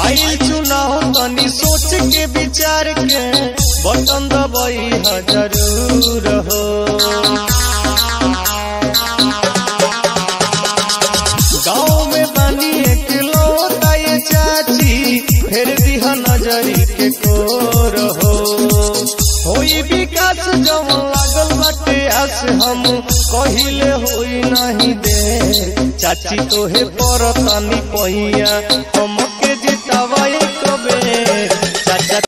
आइल चुनाव तनी सोच के विचार के बटन दबाई ह जरूर हो गाँव में बनी एक लौटा ये चाची फिर दिह नजरी के कोर हो होई विकास जब लागल बाटे आस हम कहिले होई नहीं दे चाची तोहे पर तनी पहिया हम